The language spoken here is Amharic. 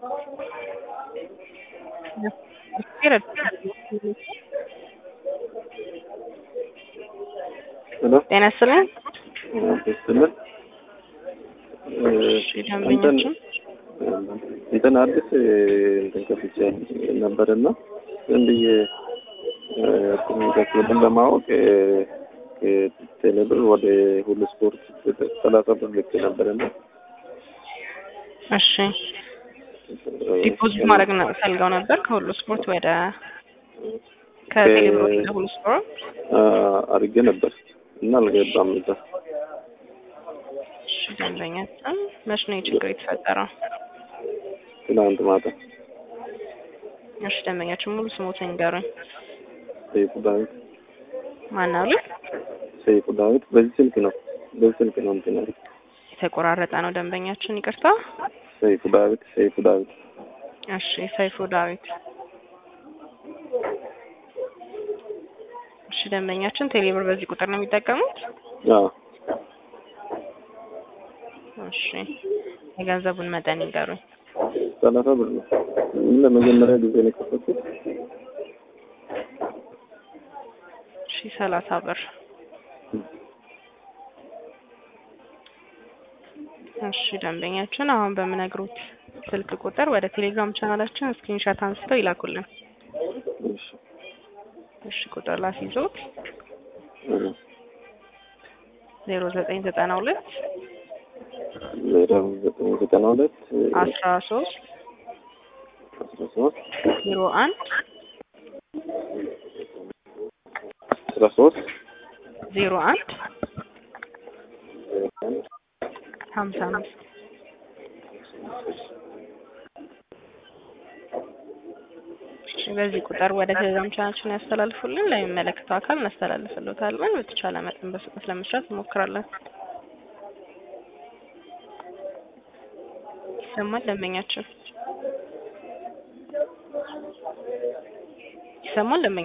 ሄሎ ጤና ይስጥልኝ። ይስጥልን። እሺ ደንበኞችን እንትን አዲስ እንትን ከፍቼ ነበርና ዝም ብዬ ኮሚኒኬሽንን ለማወቅ ቴሌብር ወደ ሁሉ ስፖርት ሰላሳ ብር ልክ ነበርና እሺ ዲፖዚት ማድረግ ነው ፈልገው ነበር ከሁሉ ስፖርት ወደ ከቴሌብር ወደ ሁሉ ስፖርት አድርጌ ነበር እና አልገባም እዛ እሺ ደንበኛችን መች ነው የችግር የተፈጠረው? ትናንት ማታ እሺ ደንበኛችን ሙሉ ስሞትን ይንገሩኝ። ሰይፉ ዳዊት ማን አሉ? ሰይፉ ዳዊት በዚህ ስልክ ነው በዚህ ስልክ ነው እንትን ያልኩት። የተቆራረጠ ነው ደንበኛችን ይቅርታ። ሰይፉ ዳዊት ሰይፉ ዳዊት እሺ ሰይፉ ዳዊት እሺ ደንበኛችን ቴሌብር በዚህ ቁጥር ነው የሚጠቀሙት? አዎ እሺ የገንዘቡን መጠን ይንገሩኝ። ሰላሳ ብር ነው። ምን ለመጀመሪያ ጊዜ ነው የከፈትኩት። እሺ ሰላሳ ብር እሺ ደንበኛችን አሁን በምነግሩት ስልክ ቁጥር ወደ ቴሌግራም ቻናላችን ስክሪንሻት አንስተው ይላኩልን። እሺ እሺ ቁጥር ላስይዞት እ ዜሮ ዘጠኝ ዘጠና ሁለት ዜሮ ዘጠኝ ዘጠና ሁለት አስራ ሶስት አስራ ሶስት ዜሮ አንድ አስራ ሶስት ዜሮ አንድ ሀምሳ አምስት እሺ በዚህ ቁጥር ወደ ቴሌግራም ቻናላችን ያስተላልፉልን። ለሚመለከተው አካል እናስተላልፍልዎታለን። በተቻለ መጠን በፍጥነት ለመስራት እንሞክራለን። ይሰማል ደንበኛችን? ይሰማል ደንበኛ